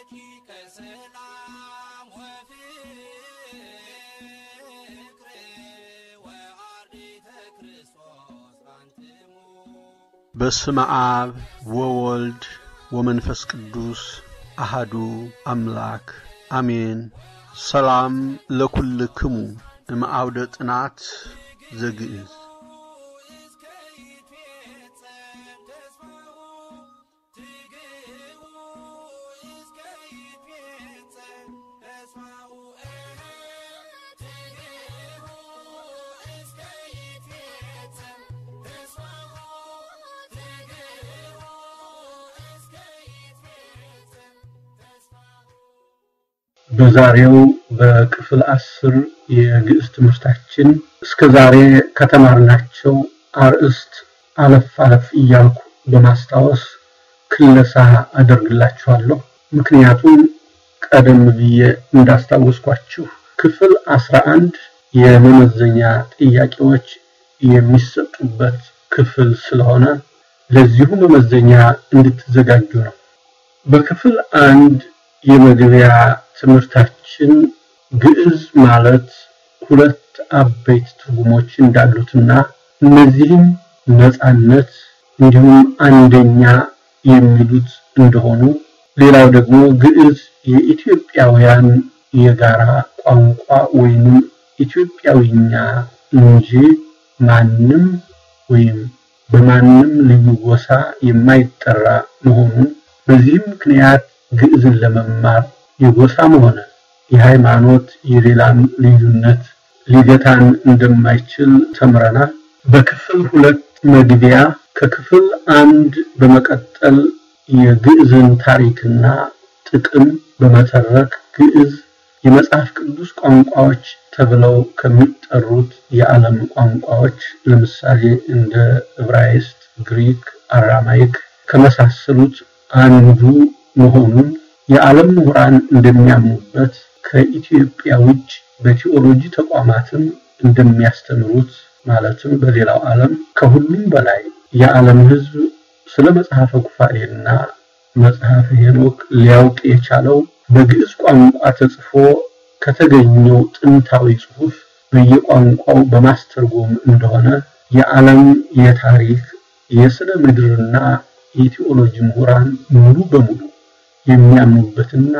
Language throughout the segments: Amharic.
ረቂቀ ሰላም ወፍቅር ወአርዲተ ክርስቶስ አንትሙ በስመ አብ ወወልድ ወመንፈስ ቅዱስ አሃዱ አምላክ አሜን። ሰላም ለኩልክሙ እምአውደ ጥናት ዘግእዝ እስከ ይትፌጸም ተስፋሁ ትግህቡ እስከ ይትፌጸም ተስፋሁ ትግህቡ እስከ ይትፌጸም ተስፋሁ ትግህቡ እስከ ይትፌጸም ተስፋሁ በዛሬው በክፍል አስር የግዕዝ ትምህርታችን እስከ ዛሬ ከተማርናቸው አርዕስት አለፍ አለፍ እያልኩ በማስታወስ ክለሳ አደርግላችኋለሁ። ምክንያቱም ቀደም ብዬ እንዳስታወስኳችሁ ክፍል አስራ አንድ የመመዘኛ ጥያቄዎች የሚሰጡበት ክፍል ስለሆነ ለዚሁ መመዘኛ እንድትዘጋጁ ነው። በክፍል አንድ የመግቢያ ትምህርታችን ግዕዝ ማለት ሁለት አበይት ትርጉሞች እንዳሉትና እነዚህም ነፃነት እንዲሁም አንደኛ የሚሉት እንደሆኑ ሌላው ደግሞ ግዕዝ የኢትዮጵያውያን የጋራ ቋንቋ ወይንም ኢትዮጵያዊኛ እንጂ ማንም ወይም በማንም ልዩ ጎሳ የማይጠራ መሆኑን በዚህም ምክንያት ግዕዝን ለመማር የጎሳም ሆነ የሃይማኖት የሌላም ልዩነት ሊገታን እንደማይችል ተምረናል። በክፍል ሁለት መግቢያ ከክፍል አንድ በመቀጠል የግዕዝን ታሪክና ጥቅም በመተረክ ግዕዝ የመጽሐፍ ቅዱስ ቋንቋዎች ተብለው ከሚጠሩት የዓለም ቋንቋዎች ለምሳሌ እንደ ዕብራይስጥ፣ ግሪክ፣ አራማይክ ከመሳሰሉት አንዱ መሆኑን የዓለም ምሁራን እንደሚያምኑበት ከኢትዮጵያ ውጭ በቲዎሎጂ ተቋማትም እንደሚያስተምሩት ማለትም በሌላው ዓለም ከሁሉም በላይ የዓለም ሕዝብ ስለ መጽሐፈ ኩፋሌና መጽሐፈ ሄኖክ ሊያውቅ የቻለው በግዕዝ ቋንቋ ተጽፎ ከተገኘው ጥንታዊ ጽሑፍ በየቋንቋው በማስተርጎም እንደሆነ የዓለም የታሪክ የስነ ምድርና የቲዎሎጂ ምሁራን ሙሉ በሙሉ የሚያምኑበትና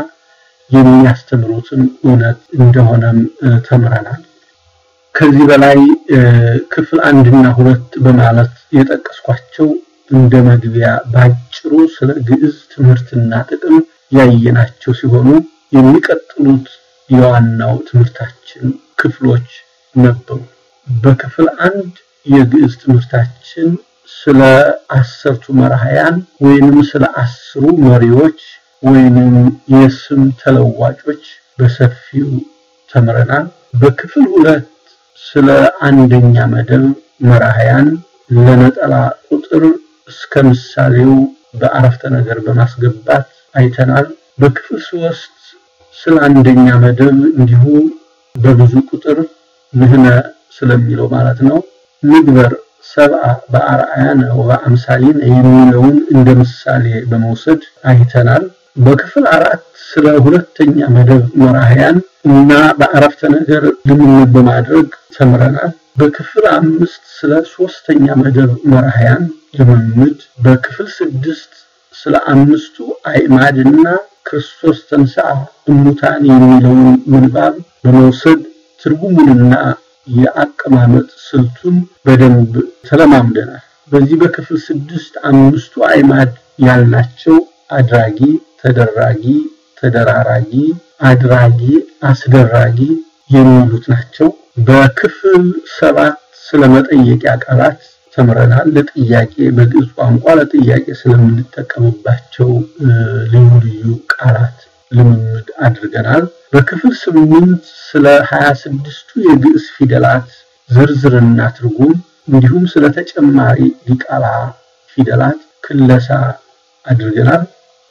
የሚያስተምሩትን እውነት እንደሆነም ተምረናል። ከዚህ በላይ ክፍል አንድና ሁለት በማለት የጠቀስኳቸው እንደ መግቢያ ባጭሩ ስለ ግዕዝ ትምህርትና ጥቅም ያየናቸው ሲሆኑ የሚቀጥሉት የዋናው ትምህርታችን ክፍሎች ነበሩ። በክፍል አንድ የግዕዝ ትምህርታችን ስለ አሰርቱ መራሕያን ወይንም ስለ አስሩ መሪዎች ወይንም የስም ተለዋጮች በሰፊው ተምረናል። በክፍል ሁለት ስለ አንደኛ መደብ መራሕያን ለነጠላ ቁጥር እስከ ምሳሌው በአረፍተ ነገር በማስገባት አይተናል። በክፍል ሶስት ስለ አንደኛ መደብ እንዲሁ በብዙ ቁጥር ንህነ ስለሚለው ማለት ነው ንግበር ሰብአ በአርአያነ ወበአምሳሊነ የሚለውን እንደ ምሳሌ በመውሰድ አይተናል። በክፍል አራት ስለ ሁለተኛ መደብ መራሕያን እና በአረፍተ ነገር ልምምድ በማድረግ ተምረናል። በክፍል አምስት ስለ ሶስተኛ መደብ መራሕያን ልምምድ፣ በክፍል ስድስት ስለ አምስቱ አዕማድና ክርስቶስ ተንሥአ እሙታን የሚለውን ምንባብ በመውሰድ ትርጉሙንና የአቀማመጥ ስልቱን በደንብ ተለማምደናል። በዚህ በክፍል ስድስት አምስቱ አዕማድ ያልናቸው አድራጊ፣ ተደራጊ፣ ተደራራጊ፣ አድራጊ፣ አስደራጊ የሚሉት ናቸው። በክፍል ሰባት ስለ መጠየቂያ ቃላት ተምረናል። ለጥያቄ በግዕዝ ቋንቋ ለጥያቄ ስለምንጠቀምባቸው ልዩ ልዩ ቃላት ልምምድ አድርገናል። በክፍል ስምንት ስለ ሀያ ስድስቱ የግዕዝ ፊደላት ዝርዝርና ትርጉም እንዲሁም ስለ ተጨማሪ ዲቃላ ፊደላት ክለሳ አድርገናል።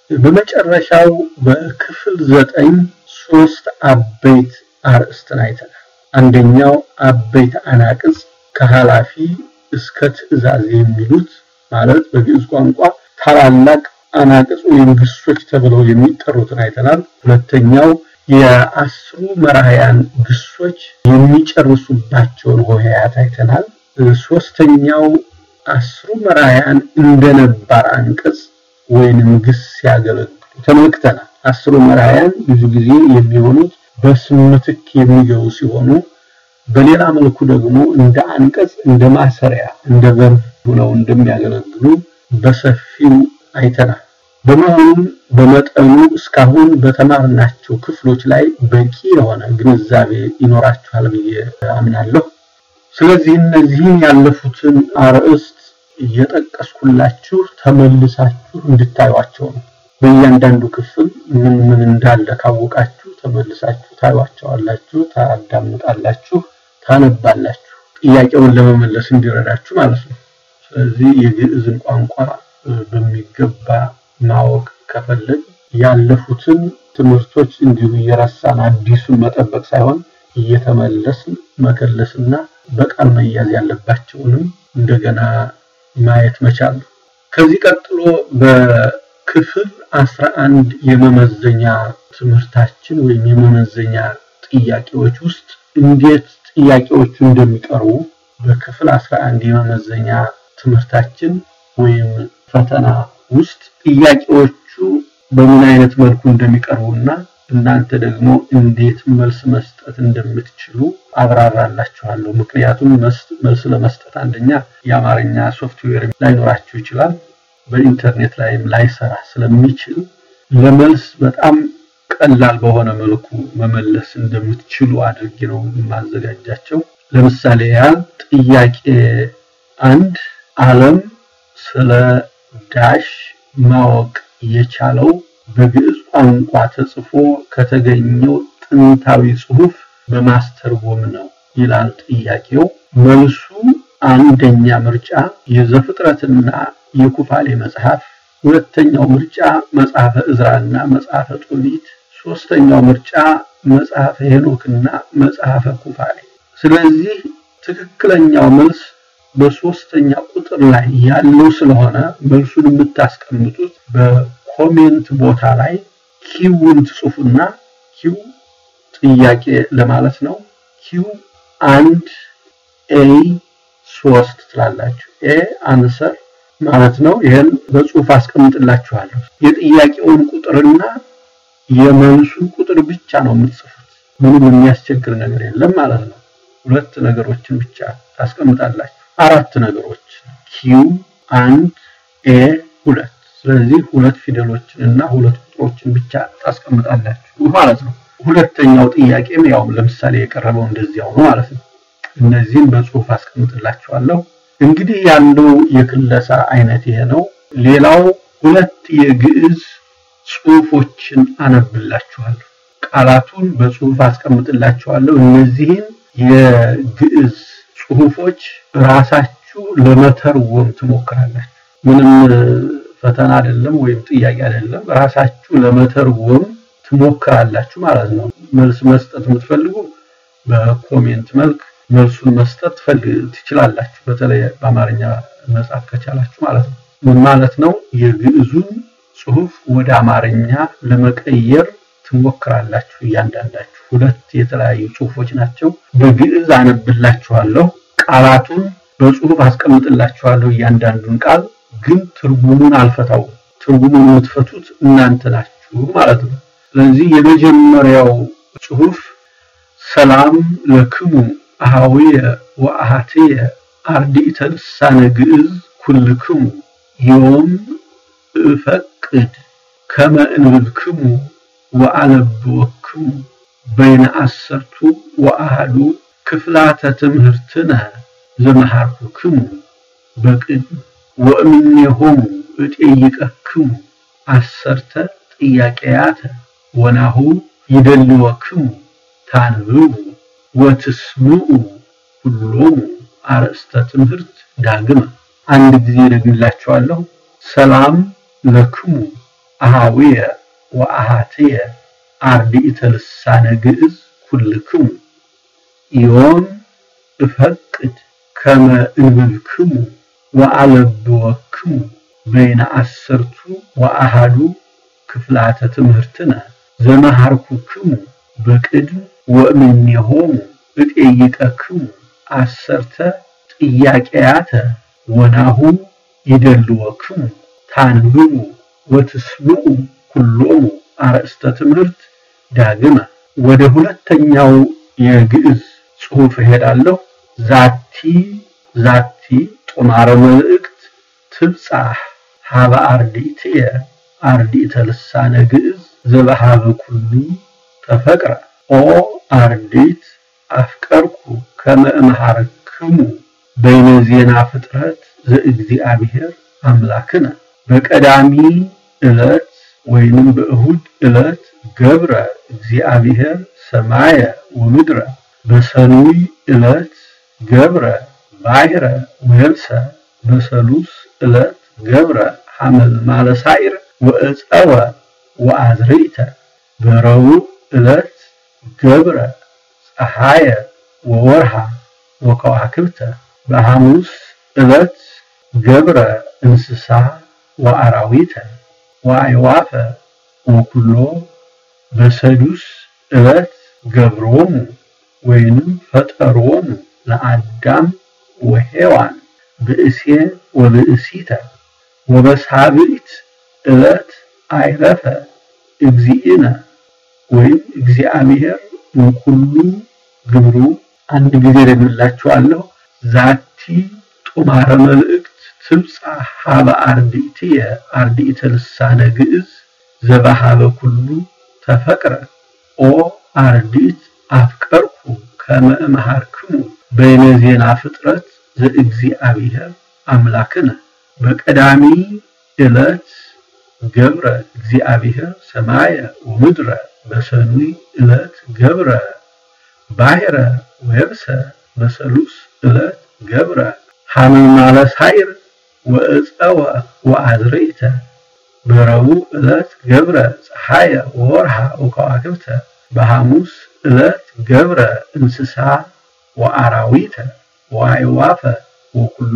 በመጨረሻው በክፍል ዘጠኝ ሶስት አበይት አርእስትን አይተናል። አንደኛው አበይት አናቅጽ ከኃላፊ እስከ ትእዛዝ የሚሉት ማለት በግዕዝ ቋንቋ ታላላቅ አናቅጽ ወይም ግሶች ተብለው የሚጠሩትን አይተናል። ሁለተኛው የአስሩ መራሕያን ግሶች የሚጨርሱባቸውን ሆሄያት አይተናል። ሶስተኛው አስሩ መራሕያን እንደ ነባር አንቀጽ ወይንም ግስ ሲያገለግሉ ተመልክተናል። አስሩ መራሕያን ብዙ ጊዜ የሚሆኑት በስም ምትክ የሚገቡ ሲሆኑ በሌላ መልኩ ደግሞ እንደ አንቀጽ፣ እንደ ማሰሪያ፣ እንደ ቨርብ ሆነው እንደሚያገለግሉ በሰፊው አይተናል። በመሆኑም በመጠኑ እስካሁን በተማርናቸው ክፍሎች ላይ በቂ የሆነ ግንዛቤ ይኖራችኋል ብዬ አምናለሁ። ስለዚህ እነዚህን ያለፉትን አርዕስት እየጠቀስኩላችሁ ተመልሳችሁ እንድታዩቸው ነው። በእያንዳንዱ ክፍል ምን ምን እንዳለ ካወቃችሁ ተመልሳችሁ ታዩዋቸዋላችሁ፣ ታዳምጣላችሁ፣ ታነባላችሁ ጥያቄውን ለመመለስ እንዲረዳችሁ ማለት ነው። ስለዚህ የግዕዝን ቋንቋ በሚገባ ማወቅ ከፈለግ ያለፉትን ትምህርቶች እንዲሁ እየረሳን አዲሱን መጠበቅ ሳይሆን እየተመለስን መከለስና በቃል መያዝ ያለባቸውንም እንደገና ማየት መቻል ነው። ከዚህ ቀጥሎ በክፍል አስራ አንድ የመመዘኛ ትምህርታችን ወይም የመመዘኛ ጥያቄዎች ውስጥ እንዴት ጥያቄዎቹ እንደሚቀርቡ በክፍል አስራ አንድ የመመዘኛ ትምህርታችን ወይም ፈተና ውስጥ ጥያቄዎቹ በምን አይነት መልኩ እንደሚቀርቡና እናንተ ደግሞ እንዴት መልስ መስጠት እንደምትችሉ አብራራላችኋለሁ። ምክንያቱም መልስ ለመስጠት አንደኛ የአማርኛ ሶፍትዌር ላይኖራችሁ ይችላል፣ በኢንተርኔት ላይም ላይሰራ ስለሚችል ለመልስ በጣም ቀላል በሆነ መልኩ መመለስ እንደምትችሉ አድርጌ ነው የማዘጋጃቸው። ለምሳሌ ያህል ጥያቄ አንድ ዓለም ስለ ዳሽ ማወቅ የቻለው በግዕዝ ቋንቋ ተጽፎ ከተገኘው ጥንታዊ ጽሑፍ በማስተርጎም ነው ይላል ጥያቄው። መልሱ አንደኛ ምርጫ የዘፍጥረትና የኩፋሌ መጽሐፍ፣ ሁለተኛው ምርጫ መጽሐፈ ዕዝራና መጽሐፈ ጦቢት፣ ሶስተኛው ምርጫ መጽሐፈ ሄኖክና መጽሐፈ ኩፋሌ። ስለዚህ ትክክለኛው መልስ በሶስተኛ ቁጥር ላይ ያለው ስለሆነ መልሱን የምታስቀምጡት በኮሜንት ቦታ ላይ ኪውን ትጽፉና ኪው ጥያቄ ለማለት ነው። ኪው አንድ ኤ ሶስት ትላላችሁ። ኤ አንሰር ማለት ነው። ይሄን በጽሁፍ አስቀምጥላችኋለሁ። የጥያቄውን ቁጥርና የመልሱን ቁጥር ብቻ ነው የምትጽፉት። ምንም የሚያስቸግር ነገር የለም ማለት ነው። ሁለት ነገሮችን ብቻ ታስቀምጣላችሁ። አራት ነገሮች ኪው አንድ ኤ ሁለት። ስለዚህ ሁለት ፊደሎችን እና ሁለት ቁጥሮችን ብቻ ታስቀምጣላችሁ ማለት ነው። ሁለተኛው ጥያቄም ያው ለምሳሌ የቀረበው እንደዚያው ነው ማለት ነው። እነዚህን በጽሁፍ አስቀምጥላችኋለሁ። እንግዲህ ያለው የክለሳ አይነት ይሄ ነው። ሌላው ሁለት የግዕዝ ጽሁፎችን አነብላችኋለሁ። ቃላቱን በጽሁፍ አስቀምጥላችኋለሁ። እነዚህን የግዕዝ ጽሁፎች ራሳችሁ ለመተርጎም ትሞክራላችሁ። ምንም ፈተና አይደለም ወይም ጥያቄ አይደለም። ራሳችሁ ለመተርጎም ትሞክራላችሁ ማለት ነው። መልስ መስጠት የምትፈልጉ በኮሜንት መልክ መልሱን መስጠት ትችላላችሁ። በተለይ በአማርኛ መጻፍ ከቻላችሁ ማለት ነው። ምን ማለት ነው? የግዕዙን ጽሁፍ ወደ አማርኛ ለመቀየር ትሞክራላችሁ። እያንዳንዳችሁ ሁለት የተለያዩ ጽሁፎች ናቸው። በግዕዝ አነብላችኋለሁ። ቃላቱን በጽሁፍ አስቀምጥላችኋለሁ። እያንዳንዱን ቃል ግን ትርጉሙን አልፈታውም። ትርጉሙን የምትፈቱት እናንተ ናችሁ ማለት ነው። ስለዚህ የመጀመሪያው ጽሁፍ ሰላም ለክሙ አሃዊየ ወአሃትየ አርዲእተ ልሳነ ግዕዝ ኩልክሙ ዮም እፈቅድ ከመ እንብብክሙ ወአነብወክሙ በይነ አሰርቱ ወአሃዱ ክፍላተ ትምህርትነ ዘመሃርኩክሙ በቅድም ወእምኔሆሙ እጤይቀክሙ አሰርተ ጥያቄያተ ወናሁ ይደልወክሙ ታንብቡ ወትስምዑ ሁሎሙ አርእስተ ትምህርት ዳግመ። አንድ ጊዜ ደግምላችኋለሁ። ሰላም ለክሙ አሃዊየ ወአሃትየ አርዲእተ ልሳነ ግዕዝ ኩልክሙ ዮም እፈቅድ ከመ እንብብክሙ ወአለብወክሙ በይነ አሰርቱ ወአሃዱ ክፍላተ ትምህርትነ ዘመሃርኩክሙ በቅድም ወእምኔሆሙ እጤይቀክሙ አሰርተ ጥያቄያተ ወናሁ ይደልወክሙ ታንብቡ ወትስምዑ ኩሎሙ አርእስተ ትምህርት ዳግመ ወደ ሁለተኛው የግዕዝ ጽሑፍ እሄዳለሁ። ዛቲ ዛቲ ጦማረ መልእክት ትብጻሕ ሀበ አርዲእትየ አርዲእተ ልሳነ ግዕዝ ዘበሃበ ኩሉ ተፈቅረ ኦ አርዲት አፍቀርኩ ከመ እምሃረክሙ በይነ ዜና ፍጥረት ዘእግዚአብሔር አምላክነ በቀዳሚ ዕለት ወይንም በእሁድ ዕለት ገብረ እግዚአብሔር ሰማየ ወምድረ በሰኑይ ዕለት ገብረ ባሕረ ወየብሰ በሰሉስ ዕለት ገብረ ሐመል ማለሳይር ወእፀወ ወአዝርዕተ በረቡዕ ዕለት ገብረ ፀሐየ ወወርሃ ወከዋክብተ በሐሙስ ዕለት ገብረ እንስሳ ወአራዊተ ወአዕዋፈ ወኩሎ በሰዱስ ዕለት ገብሮሙ ወይንም ፈጠሮሙ ለአዳም ወሔዋን ብእሴ ወብእሲተ ወበሳብዕት ዕለት አይረፈ እግዚእነ ወይም እግዚአብሔር እምኩሉ ግብሩ አንድ ጊዜ ደግምላችኋለሁ። ዛቲ ጦማረ መልእክት ትብጻሕ ሀበ አርዲእትየ አርዲእተ ልሳነ ግዕዝ ዘበሃበ ኩሉ ተፈቅረ ኦ አርዲት አፍቀርኩ ከመ እምሃርክሙ በይነ ዜና ፍጥረት ዘእግዚአብሔር አምላክነ በቀዳሚ ዕለት ገብረ እግዚአብሔር ሰማየ ወምድረ በሰኑይ ዕለት ገብረ ባሕረ ወየብሰ በሰሉስ ዕለት ገብረ ሐመልማለ ሳይር ወእፀወ ወአዝርዕተ በረቡዕ ዕለት ገብረ ፀሐየ ወወርሃ ወከዋክብተ በሐሙስ ዕለት ገብረ እንስሳ ወአራዊተ ወአዕዋፈ ወኩሎ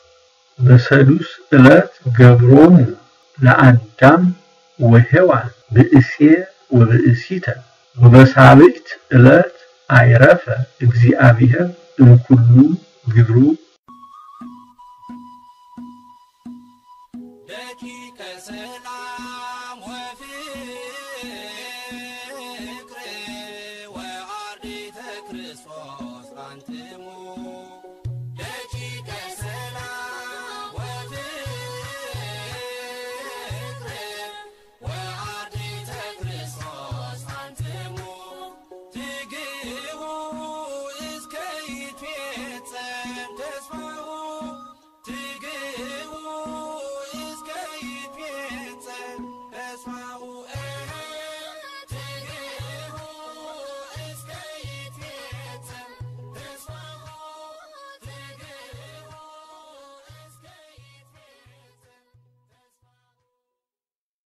በሰዱስ ዕለት ገብሮሙ ለአዳም ወሔዋን ብእሴ ወብእሲተ ወበሳብዕት ዕለት አይረፈ እግዚአብሔር እምኩሉ ግብሩ ደቂቀ ሰላም